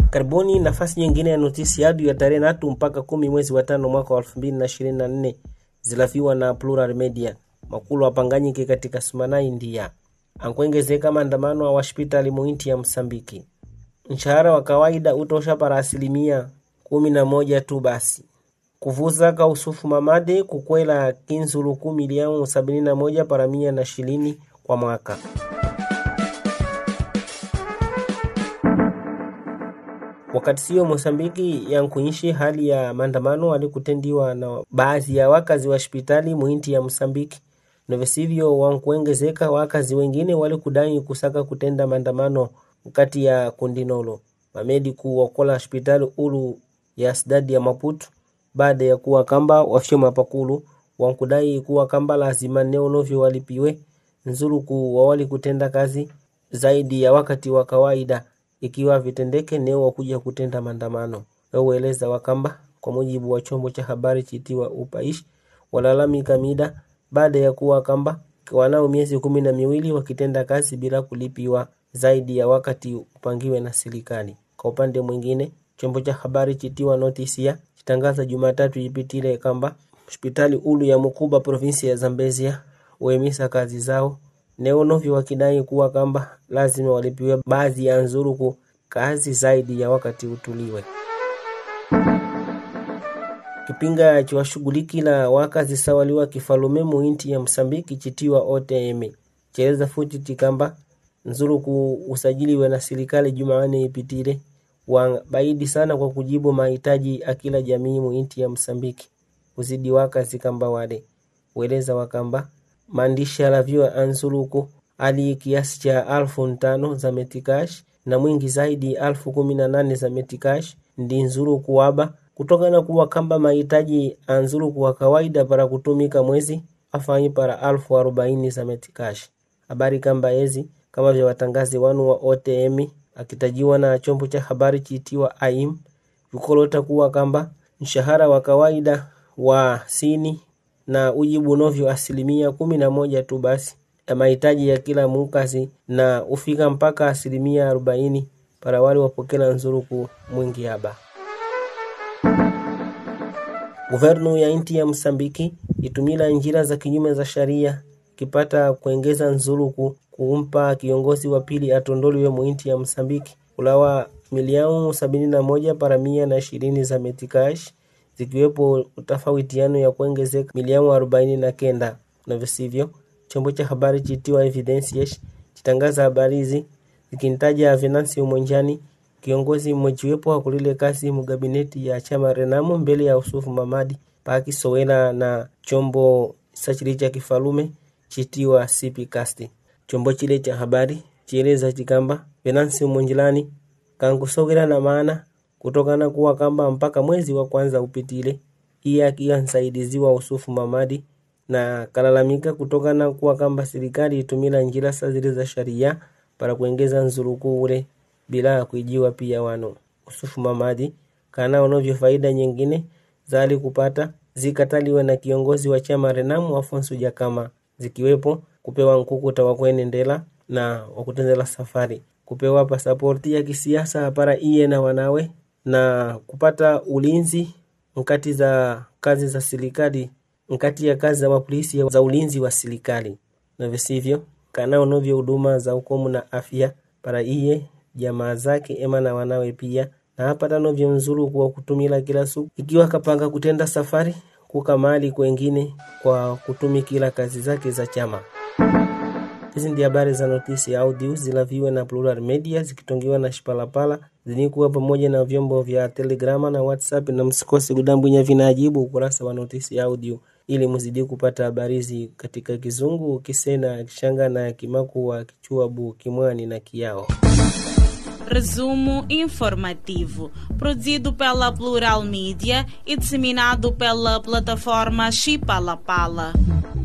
Karibuni nafasi nyingine ya notisi yadu ya tarehe natu mpaka kumi mwezi wa tano mwaka wa elfu mbili na ishirini na nne zilaviwa na Plural Media. Makulu apanganyike katika sumana India ankuengezeka maandamano a hospitali muinti ya Msambiki. Mshahara wa kawaida utosha para asilimia kumi na moja tu basi kuvuza ka usufu mamade kukwela kinzuluku milioni sabini na moja para mia na shilini kwa mwaka. Wakati sio Mosambiki yankuishi hali ya maandamano alikutendiwa na baadhi ya wakazi wa hospitali muinti ya Msambiki novesivyo wankuengezeka wakazi wengine walikudai kusaka kutenda maandamano kati ya kundinolo mamedi kuokola hospitali ulu ya sidadi ya Maputo baada ya kuwa kamba wafyoma pakulu wankudai kuwa kamba lazima neonovyo walipiwe nzuluku wawali kutenda kazi zaidi ya wakati wa kawaida ikiwa vitendeke neo wakuja kutenda maandamano weueleza wakamba kwa mujibu wa chombo cha habari chitiwa upaishi walalamika mida baada ya kuwa kamba wanao miezi kumi na miwili wakitenda kazi bila kulipiwa zaidi ya wakati upangiwe na serikali. Kwa upande mwingine, chombo cha habari chitiwa notisia chitangaza Jumatatu ipitile kamba hospitali ulu ya Mukuba provinsi ya Zambezia uemisa kazi zao neonovyo wakidai kuwa kamba lazima walipiwe baadhi ya nzuruku kazi zaidi ya wakati utuliwe. Kipinga chiwashughulikila wakazi sawaliwa kifalume muinti ya Msambiki chitiwa OTM cheleza futi tikamba nzuruku usajiliwe na serikali Jumanne ipitile wabaidi sana kwa kujibu mahitaji akila jamii muinti ya Msambiki uzidi wakazi kamba wale weleza wakamba maandishi alaviwa anzuluku ali kiasi cha alfu ntano za metikash na mwingi zaidi alfu kumi na nane za metikash ndi nzuluku waba kutokana kuwa kamba mahitaji anzuluku wa kawaida para kutumika mwezi afanyi para alfu arobaini za metikash habari kamba ezi kama vya watangazi wanu wa OTM akitajiwa na chombo cha habari chiitiwa AIM vikolota kuwa kamba mshahara wa kawaida wa sini na ujibu novyo asilimia kumi na moja tu basi ya mahitaji ya kila mukazi na ufika mpaka asilimia arobaini para wale wapokela nzuruku mwingi haba. Guvernu ya inti ya Msambiki itumila njira za kinyume za sharia kipata kuengeza nzuruku kumpa kiongozi wa pili atondoliwe muinti ya Msambiki ulawa milioni sabini na moja para mia na ishirini za metikash zikiwepo utafawitiano ya kuongezeka milioni arobaini na kenda na visivyo. Chombo cha habari chitiwa Evidences chitangaza habari hizi zikintaja Venancio Monjani, kiongozi mmojiwepo akulile kasi mugabineti ya chama Renamo mbele ya Usufu Mamadi paki sowela na chombo sachili cha kifalume chitiwa CPcast. Chombo chile cha habari chieleza chikamba Venancio Monjilani kankusogela na maana kutokana kuwa kamba mpaka mwezi wa kwanza upitile iye akiwa nsaidiziwa Usufu Mamadi na kalalamika kutokana kuwa kamba serikali itumila njira sa zile za sharia para kuengeza nzuruku ule bila ya kuijiwa pia wano Usufu Mamadi kana onovyo faida nyingine zali kupata zikataliwe na kiongozi wa chama Renamu Afonso Jakama zikiwepo kupewa nkukuta wa kuenendela na wakutendela safari kupewa pasaporti ya kisiasa para iye na wanawe na kupata ulinzi nkati za kazi za serikali nkati ya kazi za mapolisi za ulinzi wa serikali na visivyo kana onovyo huduma za ukomu na afya para iye jamaa zake ema na wanawe pia na hapata novyo nzuru kwa kutumila kila siku ikiwa kapanga kutenda safari kuka mali kwengine kwa kutumikila kazi zake za chama. Hizi ndi habari za notisi ya audio zilaviwe na Plural Media zikitongiwa na Shipalapala zinikuwa pamoja na vyombo vya Telegrama na WhatsApp, na msikose kudambwinya vinajibu ukurasa wa notisi ya audio ili mzidi kupata habari hizi katika Kizungu, Kisena, Kishanga na Kimakua, Kichuabu, Kimwani na Kiao. Resumo informativo, produzido pela Plural Mídia e disseminado pela plataforma Chipalapala.